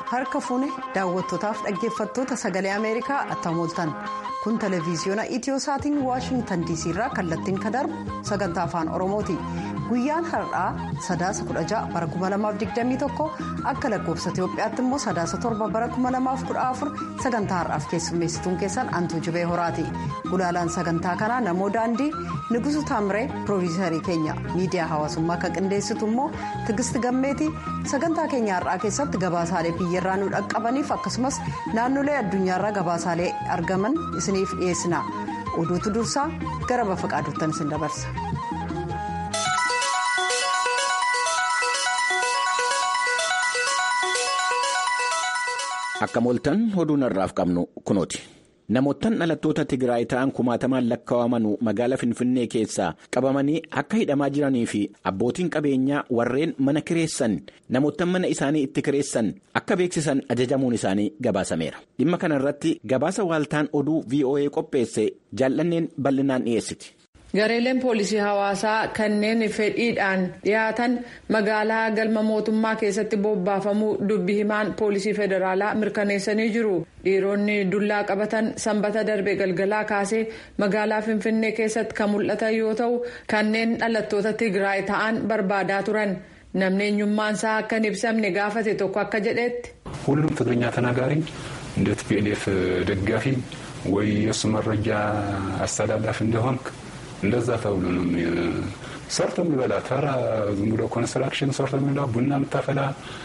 harka fuune daawwattootaaf dhaggeeffattoota sagalee ameerikaa attamooltan kun televiziyoona itiyoosatiin waashingtan diisii irraa kallattiin kan darbu sagantaa afaan oromooti guyyaan har'aa sadaasa 16 bara 2021 akka lakkoofsa itiyoophiyaatti immoo sadaasa 7 bara 2014 sagantaa har'aaf keessummeessituun keessan antuu jibee horaati gulaalaan sagantaa kanaa namoo daandii nugusu taamiree piroofiisarii keenya miidiyaa hawaasummaa kan qindeessitu immoo tigisti gammeeti sagantaa keenya har'aa keessatti gabaasaalee biyyarraa nu dhaqqabaniif akkasumas naannolee addunyaarraa gabaasaalee argaman isiniif dhiyeessina oduutu dursaa gara bafa qaadottan isin dabarsa. Akka mooltan oduun har'aaf qabnu kunooti. Namoottan dhalattoota Tigraay ta'an kumaatamaan lakkaa'amanuu magaalaa Finfinnee keessaa qabamanii akka hidhamaa jiranii fi abbootiin qabeenyaa warreen mana kireessan namoottan mana isaanii itti kireessan akka beeksisan ajajamuun isaanii gabaasameera. Dhimma kana irratti gabaasa waaltaan oduu VOA qopheesse jaallanneen bal'inaan dhiyeessiti. gareeleen poolisii hawaasaa kanneen fedhiidhaan dhiyaatan magaalaa galma mootummaa keessatti bobbaafamuu dubbi himaan poolisii federaalaa mirkaneessanii jiru dhiironni dullaa qabatan sanbata darbe galgalaa kaasee magaalaa finfinnee keessatti kan mul'atan yoo ta'u kanneen dhalattoota tigraay ta'an barbaadaa turan namni eenyummaan isaa akka hin ibsamne gaafate tokko akka jedhetti. ሁሉም ትግርኛ ተናጋሪ እንደ ቲፒኤልኤፍ ደጋፊ ወይ የእሱ መረጃ አስተላላፊ እንደሆንክ እንደዛ ተብሎ ነው ሰርቶ የሚበላ ተራ ዝም ብሎ ኮንስትራክሽን ሰርቶ የሚበላ ቡና የምታፈላ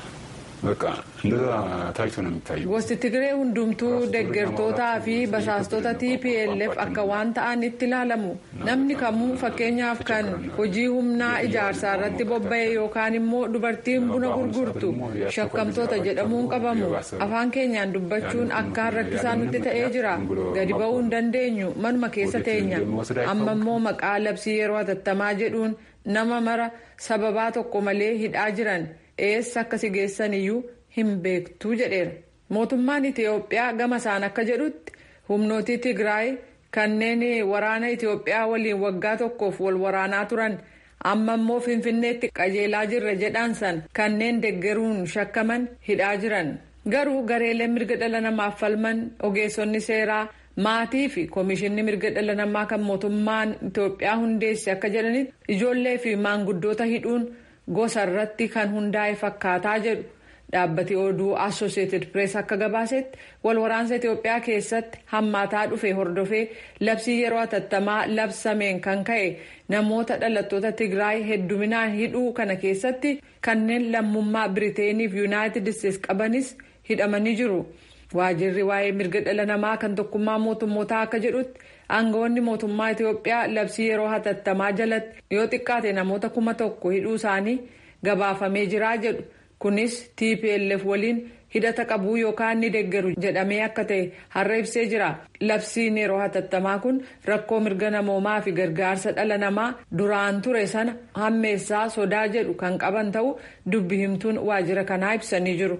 በቃ እንደዛ ታይቶ ነው የሚታየው። gosti tigree hundumtuu deeggartootaa fi basaastota tplf akka waan ta'an itti ilaalamu namni kamuu fakkeenyaaf kan hojii humnaa ijaarsaa irratti bobba'e yookaan immoo dubartiin buna gurgurtu shakkamtoota jedhamuun qabamu afaan keenyaan dubbachuun akkaan rakkisaa nutti ta'ee jira gadi ba'uu hin dandeenyu manuma keessa teenya amma immoo maqaa labsii yeroo hatattamaa jedhuun nama mara sababaa tokko malee hidhaa jiran. eessa akkasi geessan iyyuu hin beektuu jedheera mootummaan itiyoophiyaa gama isaan akka jedhutti humnootii tigraay kanneen waraana itiyoophiyaa waliin waggaa tokkoof wal waraanaa turan amma immoo finfinneetti qajeelaa jirra jedhaan san kanneen deggeruun shakkaman hidhaa jiran garuu gareeleen mirga dhala namaaf falman ogeessonni seeraa maatii fi koomishinni mirga dhala namaa kan mootummaan itiyoophiyaa hundeesse akka jedhanitti ijoollee fi maanguddoota hidhuun. gosa irratti kan hundaa'e fakkaataa jedhu dhaabbati oduu associated press akka gabaasetti wal waraansa itiyoophiyaa keessatti hammaataa dhufe hordofee labsii yeroo hatattamaa labsameen kan ka'e namoota dhalattoota tigraay hedduminaan hidhuu kana keessatti kanneen lammummaa biriteenii fi yuunaayitid isteetsi qabanis hidhamanii jiru waajirri waa'ee mirga dhala namaa kan tokkummaa mootummootaa akka jedhutti. aangawoonni mootummaa itiyoophiyaa labsii yeroo hatattamaa jalatti yoo xiqqaate namoota kuma tokko hidhuu isaanii gabaafamee jiraa jedhu kunis tplf waliin hidhata qabuu yookaan ni deggeru jedhamee akka ta'e har'a ibsee jira labsiin yeroo hatattamaa kun rakkoo mirga namoomaa fi gargaarsa dhala namaa duraan ture sana hammeessaa sodaa jedhu kan qaban ta'uu dubbi himtuun waajjira kanaa ibsanii jiru.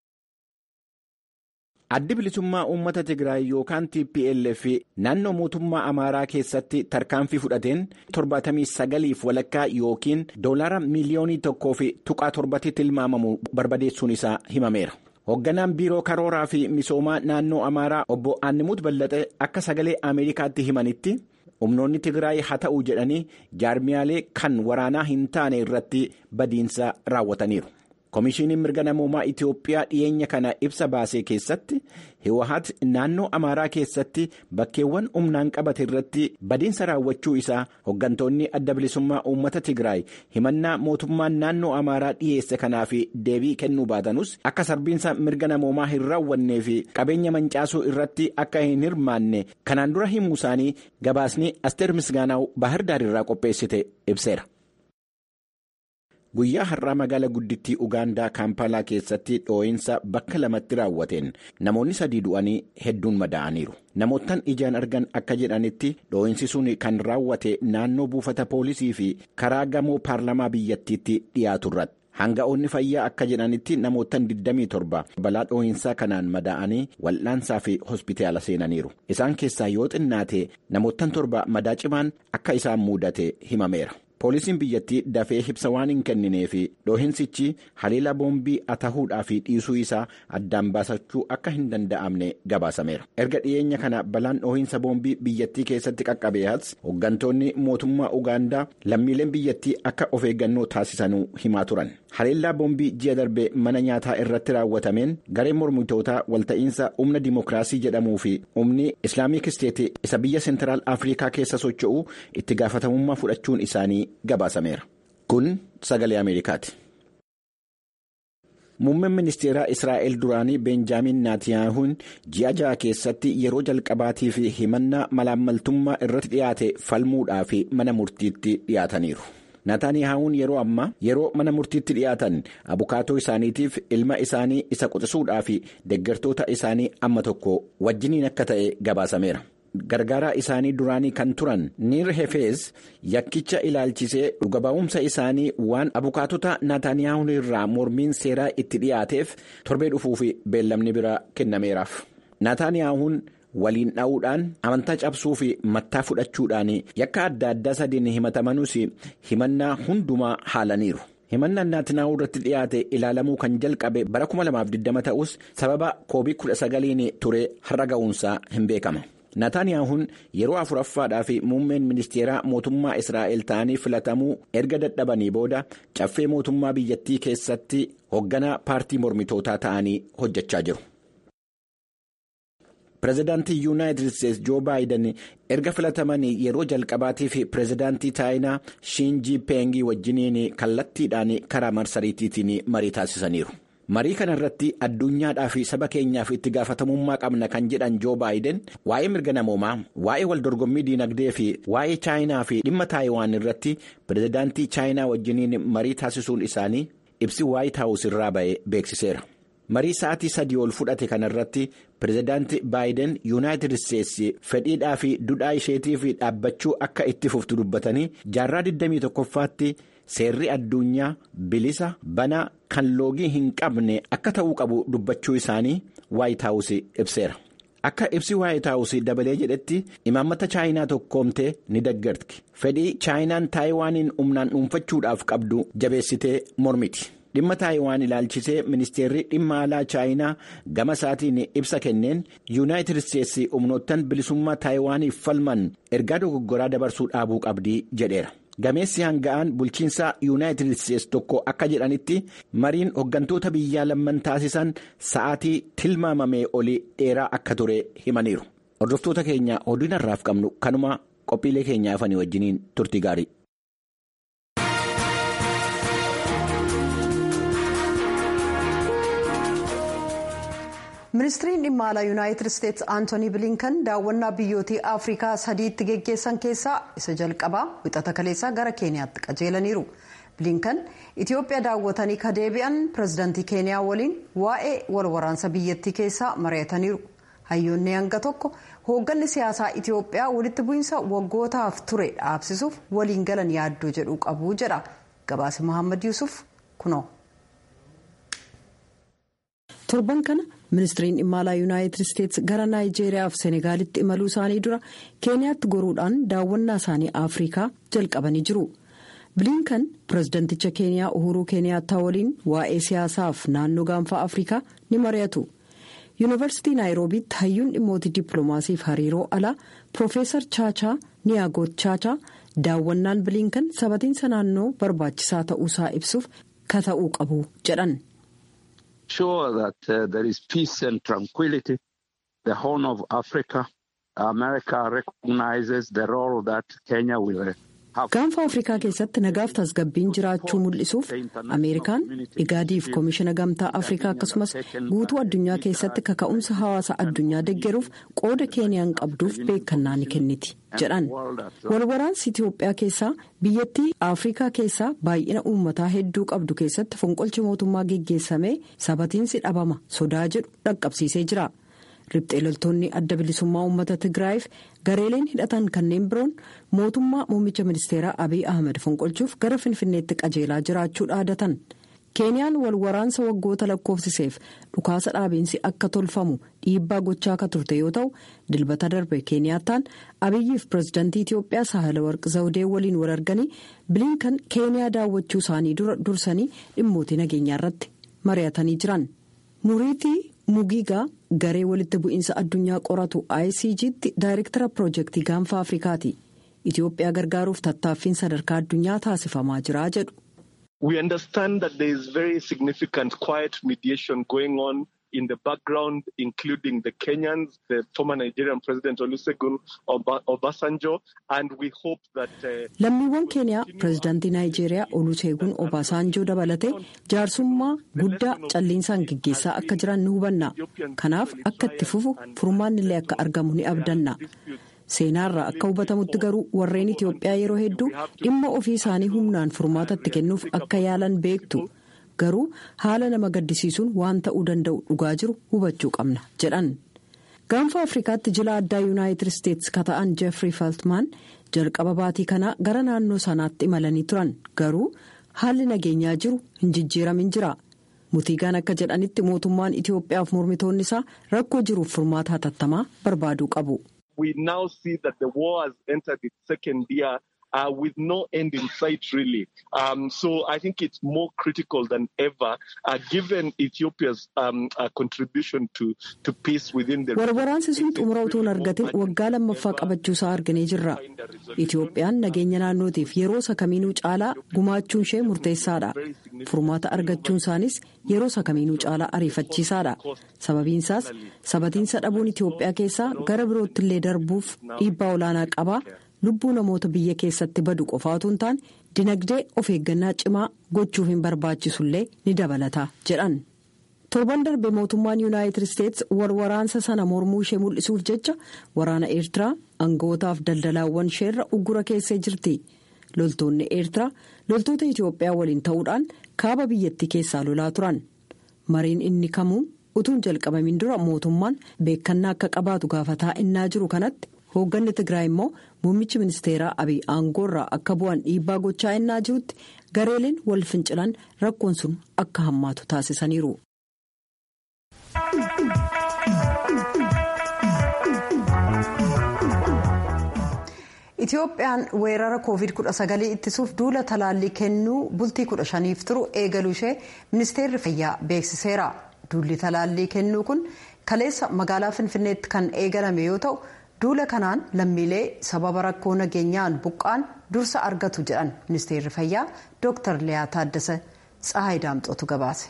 addi bilisummaa uummata tigraay yookaan tplf naannoo mootummaa amaaraa keessatti tarkaanfii fudhateen 79f walakkaa yookiin doolaara miiliyoonii tokkoo fi tuqaa torbatti tilmaamamu barbadeessuun isaa himameera. hoogganaan biiroo karooraa fi misoomaa naannoo amaaraa obbo aannimuut ballaxee akka sagalee ameerikaatti himanitti humnoonni tigraay haa ta'u jedhanii jaarmiyaalee kan waraanaa hin taane irratti badiinsa raawwataniiru. Komishiiniin mirga namoomaa Itiyoophiyaa dhiyeenya kana ibsa baasee keessatti Hiwahat naannoo Amaaraa keessatti bakkeewwan humnaan qabate irratti badiinsa raawwachuu isaa hooggantoonni adda bilisummaa uummata Tigraay himannaa mootummaan naannoo Amaaraa dhiyeesse kanaaf deebii kennuu baatanus akka sarbiinsa mirga namoomaa hin raawwannee fi qabeenya mancaasuu irratti akka hin hirmaanne kanaan dura himuu isaanii gabaasni Asteer Misgaanaaw Baahirdaar irraa qopheessite ibseera. Guyyaa har'aa magaalaa guddittii Ugaandaa Kaampaalaa keessatti dhoo'insa bakka lamatti raawwateen namoonni sadii du'anii hedduun madaa'aniiru. Namoottan ijaan argan akka jedhanitti dhoo'insi sun kan raawwate naannoo buufata poolisii fi karaa gamoo paarlamaa biyyattiitti dhiyaatu irratti. Hanga'oonni fayyaa akka jedhanitti namoottan 27 balaa dhoo'insaa kanaan madaa'anii wal'aansaa fi hospitaala seenaniiru. Isaan keessaa yoo xinnaate namoottan torba madaa cimaan akka isaan mudate himameera. poolisiin biyyattii dafee ibsa waan hin kenninee fi dhoohinsichi haleela boombii atahuudhaa fi dhiisuu isaa addaan baasachuu akka hin danda'amne gabaasameera erga dhiyeenya kana balaan dhoohinsa boombii biyyattii keessatti qaqqabeehas hooggantoonni mootummaa ugaandaa lammiileen biyyattii akka of eeggannoo taasisanuu himaa turan haleellaa boombii ji'a darbe mana nyaataa irratti raawwatameen gareen mormitootaa walta'iinsa humna dimookiraasii jedhamuu fi humni islaamik isteeti isa biyya seentiraal afrikaa keessa socho'u itti gaafatamummaa fudhachuun isaanii gabaasameera kun sagalee ameerikaati. muummeen ministeeraa israa'el duraanii beenjaamin naatiyaahuun ji'a ja'a keessatti yeroo jalqabaatii fi himannaa malaammaltummaa irratti dhiyaate falmuudhaa fi mana murtiitti dhiyaataniiru. naataaniyahuun yeroo ammaa yeroo mana murtiitti dhiyaatan abukaatoo isaaniitiif ilma isaanii isa quxisuudhaa fi deggertoota isaanii amma tokko wajjiniin akka ta'e gabaasameera. gargaaraa isaanii duraanii kan turan niir hefeez yakkicha ilaalchisee dhuga ba'umsa isaanii waan abukaatota naataaniyahuun irraa mormiin seeraa itti dhiyaateef torbee dhufuuf beellamni biraa kennameeraaf naataaniyahuun waliin dha'uudhaan amantaa cabsuu fi mattaa fudhachuudhaan yakka adda addaa sadiin himatamanuus himannaa hundumaa haalaniiru. himannaan naatinaa'uu irratti dhiyaate ilaalamuu kan jalqabe bara 2020 ta'us sababa koobii 19 ture har'a ga'uunsaa hin beekama. naataaniyaahuun yeroo afuraffaadhaa fi muummeen ministeeraa mootummaa israa'el ta'anii filatamuu erga dadhabanii booda caffee mootummaa biyyattii keessatti hoogganaa paartii mormitootaa ta'anii hojjechaa jiru. pireezidaantii yuunaayitid isteetsi joo baayiden erga filatamanii yeroo jalqabaatii fi pireezidaantii chaayinaa shiinjii peengii wajjiniin kallattiidhaan karaa marsariitiitiin marii taasisaniiru. marii kana irratti addunyaadhaa fi saba keenyaaf itti gaafatamummaa qabna kan jedhan joo baayiden waa'ee mirga namoomaa waa'ee waldorgommii diinagdee fi waa'ee chaayinaa fi dhimma taayiwaan irratti pireezidaantii chaayinaa wajjiniin marii taasisuun isaanii ibsi waayit haawus irraa ba'e beeksiseera. marii sa'aatii sadii ol fudhate kana irratti pireezidaanti baayiden yuunaayitid isteetsi fedhiidhaa fi dudhaa isheetiif dhaabbachuu akka itti fuftu dubbatanii jaarraa 21ffaatti seerri addunyaa bilisa banaa kan loogii hin qabne akka ta'uu qabu dubbachuu isaanii waayit haawus ibseera. akka ibsi waayit haawus dabalee jedhetti imaammata chaayinaa tokkoomtee ni deggerti fedhii chaayinaan taayiwaaniin humnaan dhuunfachuudhaaf qabdu jabeessitee mormiti. dhimma taayiwaan ilaalchisee ministeerri dhimma alaa chaayinaa gama isaatiin ibsa kenneen yuunaayitid isteetsi humnoottan bilisummaa taayiwaaniif falman ergaa dogoggoraa dabarsuu dhaabuu qabdii jedheera. gameessi hanga'aan bulchiinsa yuunaayitid isteetsi tokko akka jedhanitti mariin hooggantoota biyyaa lamman taasisan sa'aatii tilmaamamee olii dheeraa akka ture himaniiru hordoftoota keenya oduu har'aaf qabnu kanuma qophiilee keenya afanii wajjiniin turtii gaarii. ministiriin dhimma alaa yuunaayitid isteetsi aantoonii bilinkan daawwannaa biyyootii afrikaa sadiitti geggeessan keessaa isa jalqabaa wixata kaleessaa gara keeniyaatti qajeelaniiru bilinkan itiyoophiyaa daawwatanii ka deebi'an pireezidaantii keeniyaa waliin waa'ee walwaraansa biyyattii keessaa mari'ataniiru hayyoonni hanga tokko hoogganni siyaasaa itiyoophiyaa walitti bu'iinsa waggootaaf ture dhaabsisuuf waliin galan yaaddoo jedhuu qabu jedha gabaasa mohaammed yuusuf kunoo. torban kana ministiriin dhimma alaa yuunaayitid isteetsi gara naayijeeriyaa fi senegaalitti imaluu isaanii dura keeniyaatti goruudhaan daawwannaa isaanii afrikaa jalqabanii jiru bilinkan pireezidanticha keeniyaa uhuruu keeniyaattaa waliin waa'ee siyaasaaf naannoo gaanfaa afrikaa ni mari'atu yuunivarsiitii naayiroobiitti hayyuun dhimmoota dippiloomaasiif hariiroo alaa piroofeesar chaachaa niyaagoot chaachaa daawwannaan bilinkan sabatiinsa naannoo barbaachisaa ta'uusaa ibsuuf ka ta'uu qabu jedhan. sure that uh, there is peace and tranquility. The Horn of Africa, America recognizes the role that Kenya will have. gaanfa afrikaa keessatti nagaaf tasgabbiin jiraachuu mul'isuuf ameerikaan igaadiif koomishina gamtaa afrikaa akkasumas guutuu addunyaa keessatti kaka'umsa hawaasa addunyaa deggeruuf qooda keeniyaan qabduuf beekannaa ni kenniti jedhan walwaraansi itiyoophiyaa keessaa biyyattii afrikaa keessaa baay'ina uummataa hedduu qabdu keessatti fonqolcha mootummaa geggeessamee sabatiinsi dhabama sodaa jedhu dhaqqabsiisee jira. ribxee loltoonni adda bilisummaa uummata tigraayiif gareeleen hidhatan kanneen biroon mootummaa muummicha ministeeraa abiy ahmed fonqolchuuf gara finfinneetti qajeelaa jiraachuu dhaadatan keeniyaan wal waraansa waggoota lakkoofsiseef dhukaasa dhaabiinsi akka tolfamu dhiibbaa gochaa akka turte yoo ta'u dilbata darbe keeniyaattaan abiyyiif pirezidaantii itiyoophiyaa sahala warqi zawudee waliin wal arganii bilinkan keeniyaa daawwachuu isaanii dura dursanii dhimmootii nageenyaa irratti mari'atanii jiran muriitii mugiigaa garee walitti bu'iinsa addunyaa qoratu icgtti daayirektara piroojeektii gaanfa afrikaati itiyoophiyaa gargaaruuf tattaaffiin sadarkaa addunyaa taasifamaa jira jedhu. We understand that there is very significant quiet mediation going on in the background, including the Kenyans, the former Nigerian President Olusegun Obasanjo, and we hope that. Lammiiwwan keeniyaa pirezidaantii Naayijeeriyaa Olusegun Obasanjo dabalatee jaarsummaa guddaa calliinsaan gaggeessaa akka jiran ni hubanna. Kanaaf akka itti fufu furmaanni illee akka argamu ni abdanna. seenaarraa akka hubatamutti garuu warreen itiyoophiyaa yeroo hedduu dhimma ofii isaanii humnaan furmaatatti kennuuf akka yaalan beektu garuu haala nama gaddisiisuun waan ta'uu danda'u dhugaa jiru hubachuu qabna jedhan gaanfa afrikaatti jila addaa yuunaayitid isteetsi ka ta'an jeefrii faltmaan jalqaba baatii kanaa gara naannoo sanaatti imalanii turan garuu haalli nageenyaa jiru hin jijjiiramin jira. mutiigaan akka jedhanitti mootummaan itiyoophiyaaf mormitoonni isaa rakkoo jiruuf furmaata hatattamaa barbaaduu qabu. we now see that the war has entered its second year uh, with no end in sight, really. Um, so I think it's more critical than ever, uh, given Ethiopia's um, uh, contribution to, to peace within the Waraansi sun xumura utuu hin argatin waggaa lammaffaa qabachuusaa arginee jirra. Itiyoophiyaan nageenya naannootiif yeroo isa kamiinuu caalaa gumaachuun ishee murteessaadha. Furmaata argachuun isaanis yeroo isa kamiinuu caalaa ariifachiisaadha. Sababiinsaas sabatiinsa dhabuun Itiyoophiyaa keessaa gara birootti illee darbuuf dhiibbaa olaanaa qaba. lubbuu namoota biyya keessatti badu qofaatu hin taane dinagdee of eeggannaa cimaa gochuuf hin barbaachisullee ni dabalata jedhan. torban darbe mootummaan yuunaayitid isteetsi waraansa sana mormuu ishee mul'isuuf jecha waraana eertiraa aanga'ootaaf daldalaawwan isheerra uggura keessee jirti loltoonni eertiraa loltoota itiyoophiyaa waliin ta'uudhaan kaaba biyyattii keessaa lolaa turan mariin inni kamuu utuun jalqabamin dura mootummaan beekannaa akka qabaatu gaafataa innaa jiru kanatti. hoogganni tigraay immoo muummichi ministeeraa abiy aangoorraa akka bu'an dhiibbaa gochaa innaa jirutti gareeleen wal fincilan rakkoon sun akka hammaatu taasisaniiru. Itiyoophiyaan weerara covid-19 ittisuuf duula talaallii kennuu bultii 15f turu eegaluu ishee ministeerri fayyaa beeksiseera. Duulli talaallii kennuu kun kaleessa magaalaa Finfinneetti kan eegalame yoo ta'u. duula kanaan lammiilee sababa rakkoo nageenyaan buqqaan dursa argatu jedhan ministeerri fayyaa dr liyaa taaddasa tsahayi daamxootu gabaase.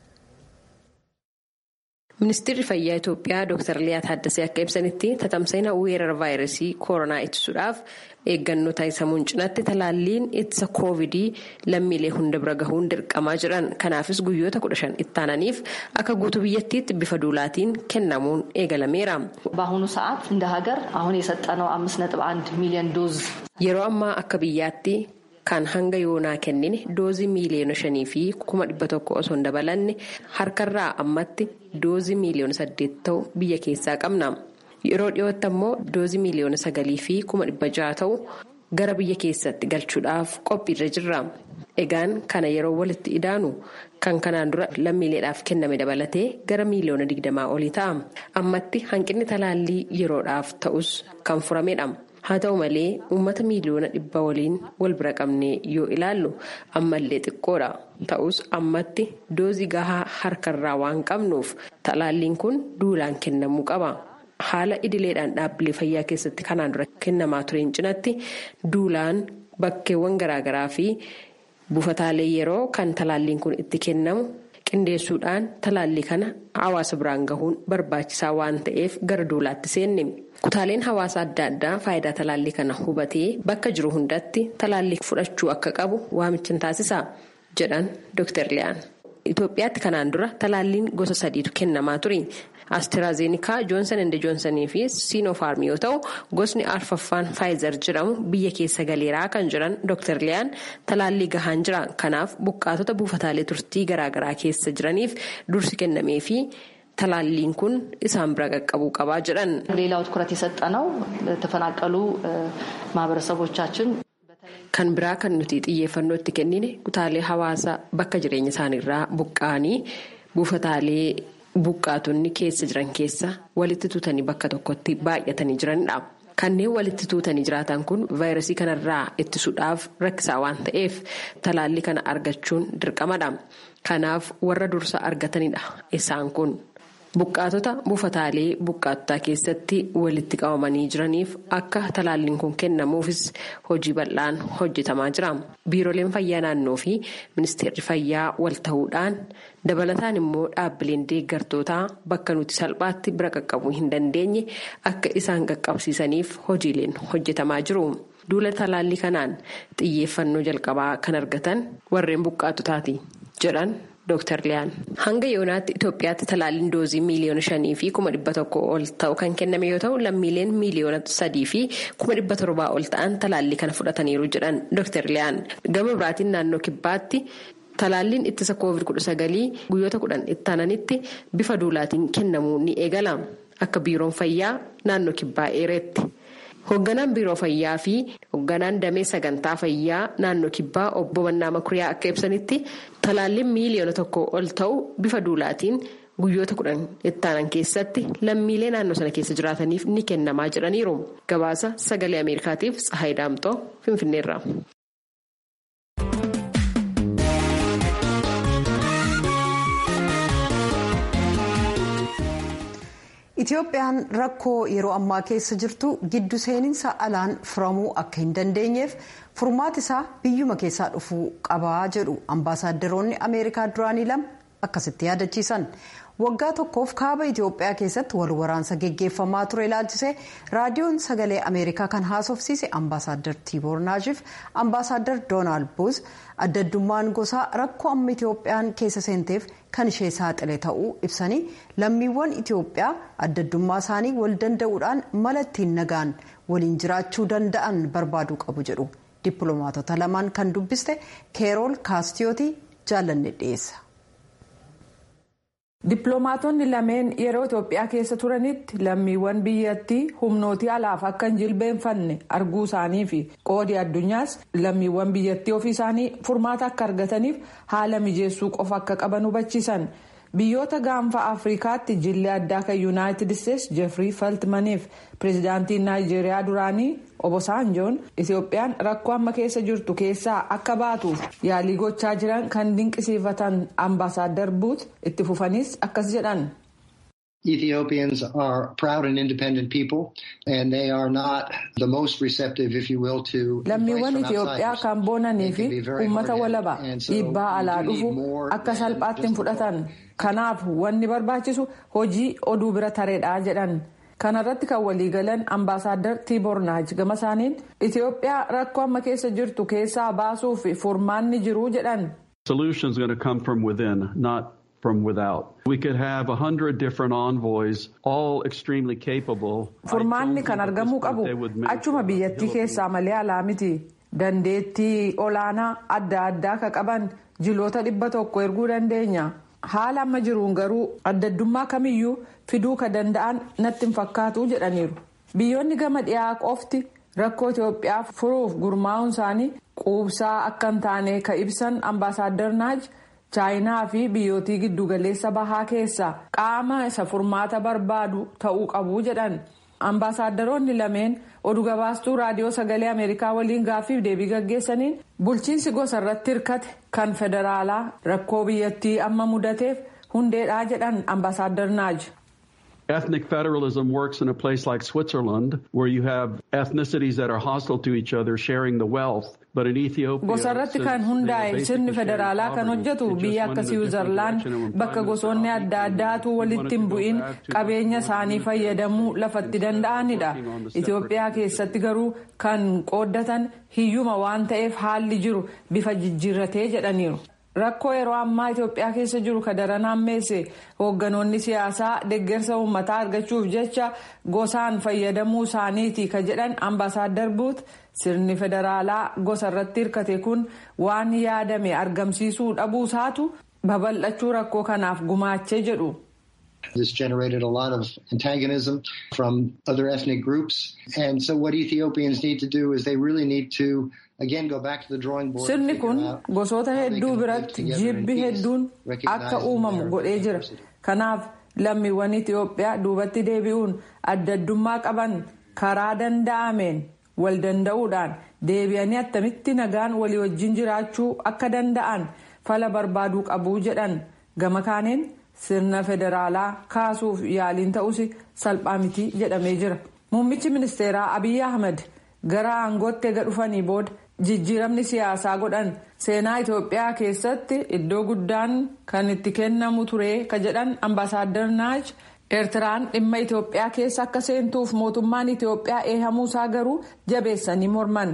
ministeerri fayyaa itoophiyaa dr liyaa taaddasee akka ibsanitti tatamsa'ina weerara vaayirasii koronaa ittisuudhaaf eeggannoo taasisamuun cinaatti talaalliin ittisa koovidii lammiilee hunda bira gahuun dirqamaa jiran kanaafis guyyoota kudha shan ittaananiif akka guutuu biyyattiitti bifa duulaatiin kennamuun eegalameera. በአሁኑ ሰዓት እንደ ሀገር አሁን የሰጠነው አምስት ነጥብ አንድ ሚሊዮን ዶዝ yeroo ammaa akka biyyaatti kan hanga yoonaa kennine doozii miiliyoona shanii fi kuma dhibba tokko osoo hin dabalanne harkarraa ammatti doozii miiliyoona saddeet ta'u biyya keessaa qabna. yeroo dhiyootti ammoo doozii miiliyoona sagalii fi kuma dhibba jaha ta'u gara biyya keessatti galchuudhaaf qophiirra jirra. egaan kana yeroo walitti idaanu kan kanaan dura lammiileedhaaf kenname dabalatee gara miiliyoona digdamaa olii ta'a. ammatti hanqinni talaallii yeroodhaaf ta'us kan furamedha. haa ta'u malee uummata miiliyoona dhibba waliin wal bira qabnee yoo ilaallu ammallee xiqqoodha ta'us ammatti doozii gahaa harkarraa waan qabnuuf talaalliin kun duulaan kennamuu qaba. haala idileedhaan dhaabbilee fayyaa keessatti kanaan dura kennamaa tureen cinatti duulaan bakkeewwan garaagaraa fi buufataalee yeroo kan talaalliin kun itti kennamu qindeessuudhaan talaallii kana hawaasa biraan gahuun barbaachisaa waan ta'eef gara duulaatti seenne. kutaaleen hawaasa adda addaa faayidaa talaallii kana hubatee bakka jiru hundatti talaallii fudhachuu akka qabu waamichan taasisa jedhan dr liyaan. Itoophiyaatti kanaan dura talaalliin gosa sadiitu kennamaa ture. Asteraazeenikaa joonsan ende joonsanii fi siinofaarm yoo ta'u gosni arfaffaan faayizer jedhamu biyya keessa galeeraa kan jiran dr liyaan talaallii gahaan jira kanaaf buqqaatota buufataalee turtii garaagaraa keessa jiraniif dursi kennamee fi talaalliin kun isaan bira qaqqabuu qabaa jedhan. ሌላው ትኩረት የሰጠነው ለተፈናቀሉ ማህበረሰቦቻችን kan biraa kan nuti xiyyeeffannoo itti kennine kutaalee hawaasaa bakka jireenya isaaniirraa buqqa'anii buufataalee buqqaatonni keessa jiran keessa walitti tuutanii bakka tokkotti baay'atanii jiranidha. Kanneen walitti tuutanii jiraatan kun vaayirasii kanarraa ittisuudhaaf rakkisaa waan ta'eef talaallii kana argachuun dirqamadha. Kanaaf warra dursa argatanidha isaan kun. Buqqaatota buufataalee buqqaatotaa keessatti walitti qabamanii jiraniif akka talaalliin kun kennamuufis hojii bal'aan hojjetamaa jira. Biiroleen fayyaa naannoo fi ministeerri fayyaa wal ta'uudhaan dabalataan immoo dhaabbileen deeggartootaa bakka nuti salphaatti bira qaqqabuu hin dandeenye akka isaan qaqqabsiisaniif hojiileen hojjetamaa jiru. Duula talaallii kanaan xiyyeeffannoo jalqabaa kan argatan warreen buqqaatotaati jedhan. Dr. Liyaan hanga yoonaatti Itoophiyaatti talaalliin doozii miiliyoona shanii fi kuma dhibba tokko ol ta'u kan kenname yoo ta'u lammiileen miiliyoona sadii fi kuma dhibba torbaa ol ta'an talaallii kana fudhataniiru jedhan Dr. Liyaan gama biraatiin naannoo kibbaatti talaalliin ittisa koovid kudha sagalii guyyoota kudhan itti aananitti bifa duulaatiin kennamuu ni eegala akka biiroon fayyaa naannoo kibbaa eeretti. Hoogganaan biiroo fayyaa fi hoogganaan damee sagantaa fayyaa naannoo kibbaa obbo Mannaa Makuriyaa akka ibsanitti talaalliin miiliyoona tokko ol ta'u bifa duulaatiin guyyoota kudhan itti aanan keessatti lammiilee naannoo sana keessa jiraataniif ni kennamaa jedhaniiru. Gabaasa sagalee Ameerikaatiif Tsahaay Daamtoo Finfinneerra. Itoophiyaan rakkoo yeroo ammaa keessa jirtu giddu seeninsa alaan furamuu akka hin dandeenyeef furmaati isaa biyyuma keessaa dhufuu qabaa jedhu ambaasaaddoroonni ameerikaa duraanii lama akkasitti yaadachiisan waggaa tokkoof kaaba Itoophiyaa keessatti wal waraansa geggeeffamaa ture ilaalchisee raadiyoon sagalee ameerikaa kan haasofsiise ambaasaaddar tiiboor naashiif ambaasaaddar doonaald buuz addaddummaan gosaa rakkoo amma Itoophiyaan keessa seenteef kan ishee saaxile ta'uu ibsanii lammiiwwan Itoophiyaa addaddummaa isaanii wal danda'uudhaan mala ittiin nagaan waliin jiraachuu danda'an barbaaduu qabu jedhu dippiloomaatota lamaan kan dubbiste keerool kaastiyootii jaallanne dhiyeessa. Dippiloomaatonni lameen yeroo Itoophiyaa keessa turanitti lammiiwwan biyyattii humnootii alaaf akka hin jilbeenfanne arguu isaanii fi qoodii addunyaas lammiiwwan biyyattii ofii isaanii furmaata akka argataniif haala mijeessuu qofa akka qaban hubachiisan. Biyyoota gaanfa Afrikaatti jillee addaa kan Yuunaayitid Isteetsi Jeefrii Faltmaniif pireezidaantiin Naayijeeriyaa duraanii Obasanjoon Itoophiyaan rakkoo amma keessa jirtu keessaa akka baatuuf yaalii gochaa jiran kan dinqisiifatan ambaasaaddar buut itti fufanis akkas jedhan. Ethiopians are proud and independent people and they are not the most receptive if you will to lammiiwwan Itoophiyaa kan boonanii fi uummata walaba dhiibbaa alaa dhufu akka salphaatti hin fudhatan kanaaf wanni barbaachisu hojii oduu bira tareedha jedhan kanarratti kan waliigalan ambaasaaddar tiibornaaj gama isaaniin Itoophiyaa rakkoo amma keessa jirtu keessaa baasuuf furmaanni jiru jedhan. Solutions going to come from within, not from without. We could have a hundred different envoys, all extremely capable. Furmaanni kan argamuu qabu achuma biyyattii keessaa malee alaa miti. Dandeettii olaanaa adda addaa ka qaban jiloota dhibba tokko erguu dandeenya. Haala amma jiruun garuu addaddummaa kamiyyuu fiduu ka danda'an natti hin fakkaatu jedhaniiru. Biyyoonni gama dhiyaa qofti rakkoo Itoophiyaa furuuf gurmaa'uun isaanii quubsaa akka hin taane ka ibsan ambaasaaddar naaj. chaayinaa fi biyyootii giddugaleessa bahaa keessa qaama isa furmaata barbaadu ta'uu qabu jedhan ambaasaaddoroonni lameen oduu gabaastuu raadiyoo sagalee ameerikaa waliin gaaffiif deebii gaggeessaniin bulchiinsi gosa irratti hirkate kan federaalaa rakkoo biyyattii amma mudateef hundeedhaa jedhan ambaasaaddar naaj. Ethnic federalism works in a place like Switzerland, where you have ethnicities that are hostile to each other sharing the wealth. But in Ethiopia, gosa irratti kan hundaa'e sirni federaalaa kan hojjetu biyya akka siwiizerlaand bakka gosoonni adda addaatu walitti hin bu'in qabeenya isaanii fayyadamuu lafatti danda'anidha. Itoophiyaa keessatti garuu kan qooddatan hiyyuma waan ta'eef haalli jiru bifa jijjiirratee jedhaniiru. Rakkoo yeroo ammaa Itoophiyaa keessa jiru ka daran hammeesse hoogganoonni siyaasaa deeggarsa uummataa argachuuf jecha gosaan fayyadamuu isaaniiti ka jedhan ambaasaaddar buut sirni federaalaa gosa irratti hirkate kun waan yaadame argamsiisuu dhabuu isaatu babal'achuu rakkoo kanaaf gumaachee jedhu. This generated a lot of antagonism from other ethnic groups. And so what Ethiopians need to do is they really need to again go back to the drawing board. Sirni kun gosoota hedduu biratti jibbi hedduun akka uumamu godhee jira. Kanaaf lammiiwwan Itoophiyaa duubatti deebi'uun adda addummaa qaban karaa danda'ameen wal danda'uudhaan deebi'anii attamitti nagaan walii wajjin jiraachuu akka danda'an fala barbaaduu qabu jedhan gama kaaniin sirna federaalaa kaasuuf yaaliin ta'us salphaa miti jedhamee jira. Muummichi ministeeraa Abiyyi Ahmed gara aangootti ega dhufanii booda jijjiiramni siyaasaa godhan seenaa Itoophiyaa keessatti iddoo guddaan kan itti kennamu ture ka jedhan ambaasaadar naaj eertiraan dhimma Itoophiyaa keessa akka seentuuf mootummaan Itoophiyaa eehamuusaa garuu jabeessanii morman.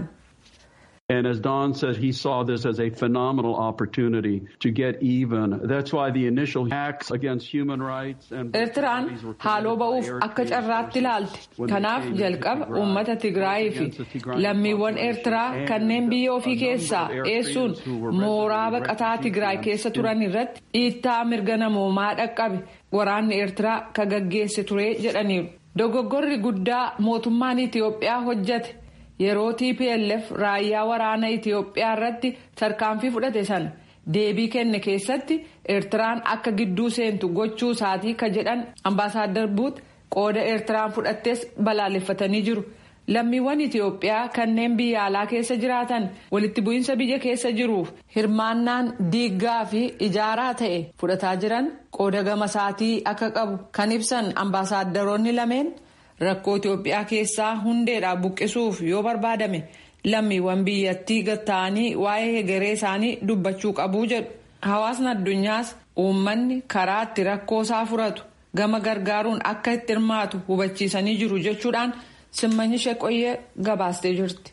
And as Don said, he saw this as a phenomenal opportunity to get even. That's why the initial acts against human rights and Eertiraan haaloo ba'uuf akka carraatti ilaalte. Kanaaf jalqaba uummata Tigraayii fi lammiiwwan Eertiraa kanneen biyya ofii keessaa eessuun mooraa baqataa Tigraay keessa turan irratti dhiittaa mirga namoomaa dhaqqabe waraanni Eertiraa ka gaggeesse ture jedhaniiru. Dogoggorri guddaa mootummaan Itiyoophiyaa hojjate. yeroo tplf raayyaa waraana itiyoophiyaa irratti tarkaanfii fudhate sana deebii kenne keessatti eertiraan akka gidduu seentu gochuu isaatii ka jedhan ambaasaadar buut qooda eertiraan fudhattes balaaleffatanii jiru lammiiwwan itiyoophiyaa kanneen biyya alaa keessa jiraatan walitti bu'iinsa biyya keessa jiruuf hirmaannaan diiggaa fi ijaaraa ta'e fudhataa jiran qooda gama isaatii akka qabu kan ibsan ambaasaadaroonni lameen. rakkoo Itoophiyaa keessaa hundeedhaa buqqisuuf yoo barbaadame lammiiwwan biyyattii gatta'anii waa'ee hegeree isaanii dubbachuu qabu jedhu. Hawaasni addunyaas uummanni karaa itti rakkoo isaa furatu gama gargaaruun akka itti hirmaatu hubachiisanii jiru jechuudhaan simmanyi sheeqoyyee gabaastee jirti.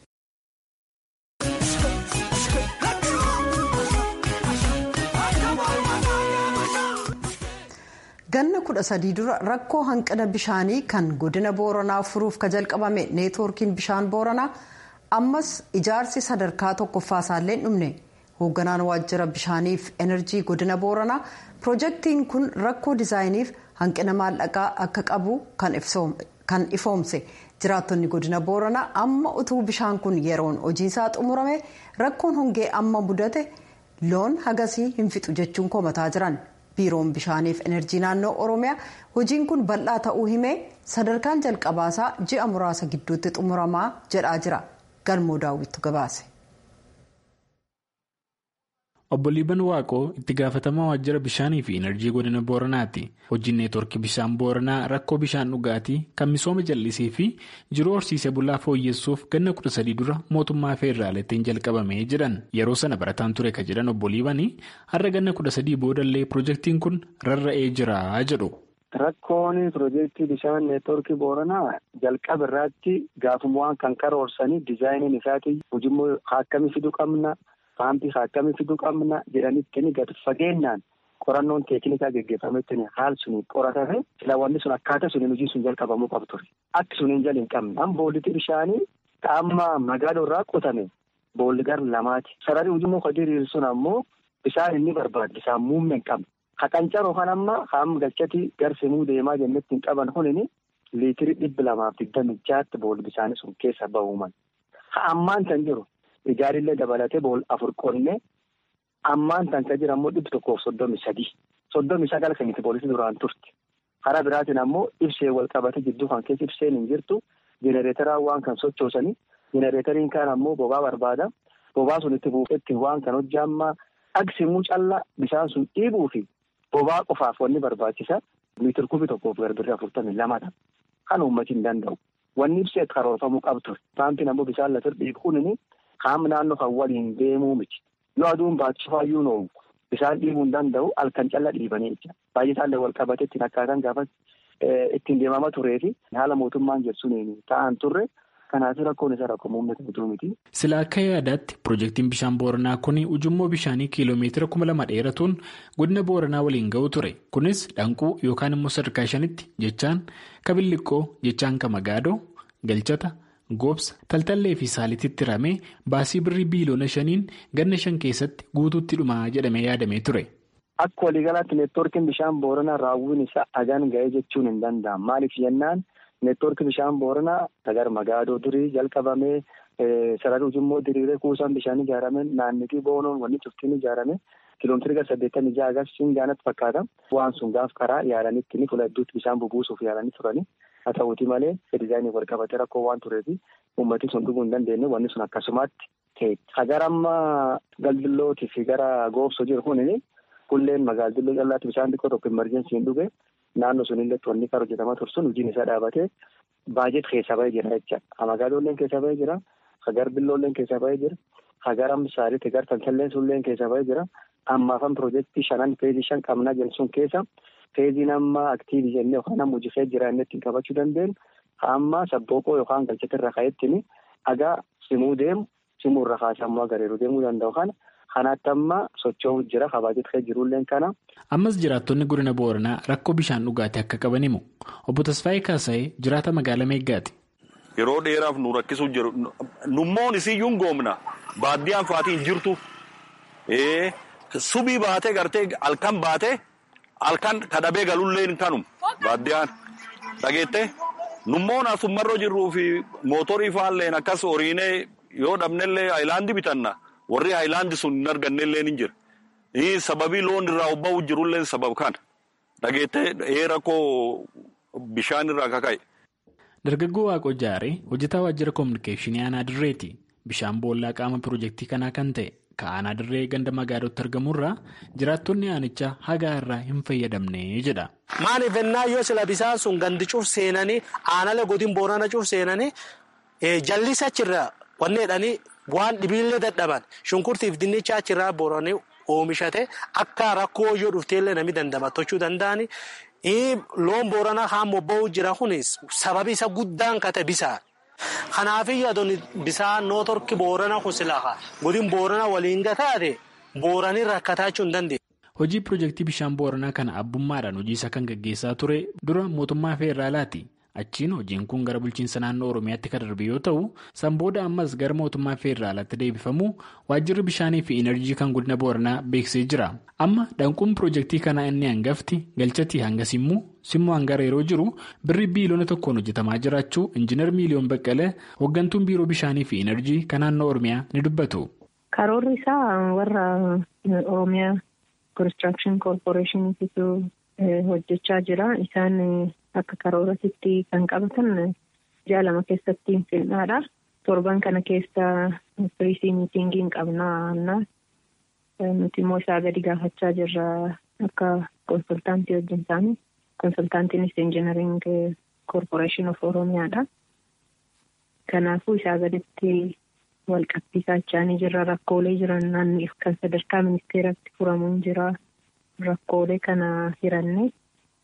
ganna kudha sadii dura rakkoo hanqina bishaanii kan godina booranaa furuuf ka jalqabame neetwoorkiin bishaan booranaa ammas ijaarsi sadarkaa tokkoffaa isaallee hin dhumne hoogganaan waajjira bishaaniif enerjii godina booranaa piroojeektiin kun rakkoo diizaayiniif hanqina maallaqaa akka qabu kan ifoomse jiraattonni godina booranaa amma utuu bishaan kun yeroon hojiisaa xumurame rakkoon hongee amma mudate loon hagasii hin fixu jechuun komataa jiran. biiroon bishaaniif enerjii naannoo oromiyaa hojiin kun bal'aa ta'uu himee sadarkaan jalqabaasaa ji'a muraasa gidduutti xumuramaa jedhaa jira galmoo daawwittu gabaase. obbo liiban waaqoo itti gaafatamaa waajjira bishaanii fi enerjii godina booranaati hojiin neetwoorkii bishaan booranaa rakkoo bishaan dhugaatii kan misooma jallisii fi jiruu horsiisee bulaa fooyyessuuf ganna kudha sadii dura mootummaa feeraalaatiin jalqabamee jedhan yeroo sana barataan ture ka jedhan obbo liibanii har'a ganna kudha sadii boodallee piroojeektiin kun rarra'ee jira jedhu. Rakkoon piroojeektii bishaan neetwoorkii booranaa jalqaba irratti gaafummaan kan karoorsanii diizaayiniin isaatii hojimmoo akkamii fiduu qabna. Paampii akkamii fiduu qabna jedhanitti gadi fageenyaan qorannoon teeknikaa geggeeffametti haal suniin qoratame filaawwanni sun akkaataa suniin hojii sun jalqabamuu qabu ture. Akki suniin jala hin qabne. Amma boollitti bishaanii amma magaalaa irraa qotame boolli gar lamaati. Sararri hojii muka diriiru sun ammoo bishaan inni barbaadu bishaan muummee hin qabne. Haqancaroo kan amma haam galchati garsimuu deemaa jennetti hin qaban kunini liitirii dhibba lamaaf digdami jaatti boolli bishaanii sun keessa bahuuman. Ha ammaan kan jiru. Ijaarillee dabalatee bool afur qonnee ammaan tan kan jiran ammoo dhibba tokkoof soddomi sadii soddomi sagal kan itti poolisii duraan turte karaa biraatiin ammoo ibsee wal qabate jidduu kan keessa ibseen hin jirtu jenereeteraan waan kan sochoosanii jenereeteriin kaan ammoo bobaa barbaada bobaa sun itti buufetti waan kan hojjaammaa dhagsimuu callaa bishaan sun dhiibuu fi bobaa qofaaf wanni barbaachisa miitir kubii tokkoof garbirri afurtamii lamadha kan uummati hin danda'u wanni ibsee karoorfamuu qabdu paampiin ammoo bishaan lafa dhiibu kunini. Qaama naannoo kan waliin deemuu miti. Yoo aduun baachifaayyuu noomu bishaan dhiibuu hin danda'u halkan calla dhiibanii jecha. Baay'ee isaallee wal qabatee ittiin akkaataan gaafa ittiin deemama turee fi haala mootummaan jedhsuun ta'an turre kanaaf rakkoon isa rakkoo muummata guutuu miti. Sila akka yaadaatti piroojeektiin bishaan booranaa kun ujummoo bishaanii kiiloomeetira kuma lama dheeratuun godina booranaa waliin ga'u ture. Kunis dhanquu yookaan immoo sadarkaa shanitti jechaan kabilliqqoo jechaan kamagaadoo galchata. Goobsa taltallee fi saalititti ramee baasii birrii biiliyoona shaniin ganna shan keessatti guutuutti dhumaa jedhamee yaadamee ture. akka waliigalaatti neetwoorkiin bishaan booranaa raawwiin isaa hagaan ga'ee jechuun hin danda'amu maaliif jennaan neetwoorkii bishaan booranaa sagar magaadoo durii jalqabamee sarara ujummoo diriiree kuusaan bishaan ijaarame naannitii boonoon wanni cuftiin ijaarame kiiloomeetirii gara saddeettamii jaha agarsiisuun gaanatti fakkaata waan sun gaaf karaa yaalanitti ni fuula hedduutti bishaan bubuusuuf yaalanii turani haa ta'uuti malee dizaayinii wal qabatee rakkoo waan tureefi uummatni sun dhuguu hin dandeenye wanni sun akkasumatti ta'e. Hagar amma galdillootii fi gara goobsoo jiru kunini kulleen magaaldilloo callaatti bishaan xiqqoo tokko imerjensii hin dhuge naannoo sunillee wanni karaa hojjetamaa ture sun hojiin isaa dhaabatee baajet keessa bahee jira jecha magaalolleen keessa bahee jira hagar billoolleen keessa bahee jira hagar amsaariitti gar tantalleen sunilleen keessa bahee jira ammaafan piroojeektii shanan feezii shan qabnaa jedhu sun keessa feeziin amma aktiivii jennee yookaan amma hojii jira inni ittiin qabachuu dandeenyu amma sabbooqoo yookaan galchate irra ka'ettini hagaa simuu deemu simuu irra kaasee ammoo agareeru deemuu danda'u kana kanaatti amma socho'uu jira kabaajetee jirulleen kana. ammas jiraattonni godina booranaa rakkoo bishaan dhugaatii akka qaban himu obbo Tasfaayee Kaasa'ee jiraata magaalaa Meeggaati. Yeroo dheeraaf nu rakkisuu jiru nummoon isiyyuu goomna baaddiyaan faatiin jirtu subii baatee gartee halkan baatee halkan kadhabee galulleen kanum baaddiyaan dhageette nummoon asummarroo jirruu fi mootorii faalleen akkas horiinee yoo dhabnellee haayilaandii bitanna warri haayilaandii sun hin argannellee ni jira. sababii loon irraa obba'uu jirullee sabab kana dhageettee rakkoo bishaan irraa kaka'e. Dargaggoo Waaqoo Jaaree hojjetaa waajjira koominikeeshinii aanaa dirreeti. Bishaan boollaa qaama piroojeektii kanaa kan ta'e ka aanaa dirree ganda magaalatti argamurraa jiraattonni aanichaa hagaa irraa hin fayyadamne jedha. Maaliif ennaa yoo sila bisaan sun gandi cuuf seenanii aanaalee godin boorana cuuf seenanii jallisa achirra wanni jedhanii waan dhibiillee dadhaban shunkurtiif dinnicha achirraa booranii. Oomishate akka rakkoo yoo dhufteellee namni dandamatochuu danda'ani. Loon booranaa haan bobba'uu jira kunis sababi isa guddaan kate bisaan. Kanaafii adoon bisaan noo torki boorana kusilaqa godin boorana waliin gataate booranii rakkataachuu hin dandeenye. Hojii piroojeektii bishaan booranaa kana abbummaadhaan hojii isaa kan gaggeessaa ture dura mootummaa feeraalaati. Achiin hojiin kun gara bulchiinsa naannoo Oromiyaatti kan darbe yoo ta'u, san booda ammas gara mootummaa feeraalaatti deebifamu waajjirri bishaanii fi enerjii kan godina Booranaa beeksisee jira. Amma dhanquun piroojeektii kanaa inni hangafti galchatii hanga simmuu simmuu hangara yeroo jiru birri biiliyoona tokkoon hojjetamaa jiraachuu injiinar miiliyoon baqqalee hooggantuun biiroo bishaanii fi enerjii kan naannoo Oromiyaa ni dubbatu. Karoorri isaa warra Oromiyaa Konistiraakshon Koorporeeshiniitu hojjechaa jira. Isaan akka karooratti kan qabatan ji'a lama keessatti finnaadha. Torban kana keessa firiisii miitingiin qabnaa. Nuti immoo isaa gadi gaafachaa jirra akka konsultaantii wajjin taane. Konsultaantiinis injinariing koorporeeshin of Oromiyaadha. Kanaafuu isaa gaditti wal qabsiisaa jiraanii jirra. Rakkoolee jiran naanniif kan sadarkaa ministeeratti furamuun jira. Rakkoolee kana hiranne.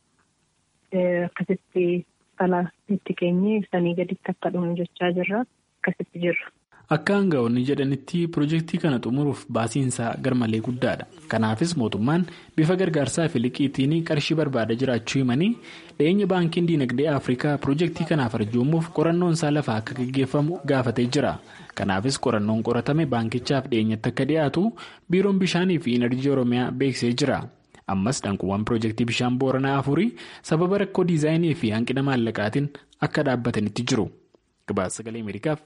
Akkasitti ala itti keenye sanii gaditti akka dhumu jechaa jirra. Akkasitti jirra. Akka aanga'oonni jedhanitti piroojeektii kana xumuruuf baasiinsaa garmalee guddaadha. Kanaafis mootummaan bifa gargaarsaa fi liqiitiin qarshii barbaada jiraachuu himanii dhiyeenya baankiin diinagdee Afrikaa piroojeektii kanaaf arjoomuuf qorannoon isaa lafaa akka gaggeeffamu gaafatee jira. Kanaafis qorannoon qoratame baankichaaf dhiyeenyatti akka dhiyaatu biiroon bishaanii fi enerjii Oromiyaa beeksisee jira. ammas dhanquuwwan piroojeektii bishaan booranaa afurii sababa rakkoo diizaayinii fi hanqina maallaqaatiin akka dhaabbatanitti jiru. Gabaasa sagalee Ameerikaaf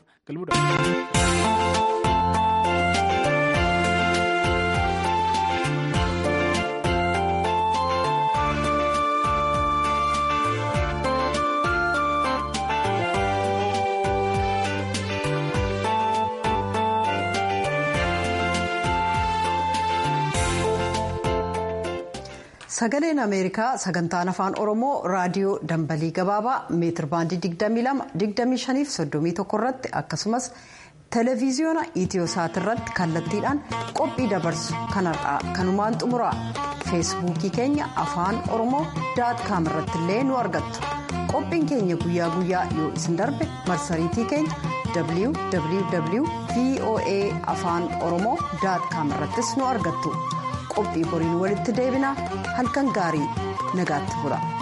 Sagaleen Ameerikaa sagantaan afaan Oromoo raadiyoo dambalii gabaabaa meetir baandii 22 25 irratti akkasumas televiziyoona iitiyoosaat irratti kallattiidhaan qophii dabarsu kanarraa kanumaan xumura feesbuukii keenya afaan oromoo daat kaam irratti illee nu argattu qophiin keenya guyyaa guyyaa yoo isin darbe marsariitii keenya www voa afaan oromoo daat kaam irrattis nu argattu. qophii boriin walitti deebina halkan gaarii nagaatti bula.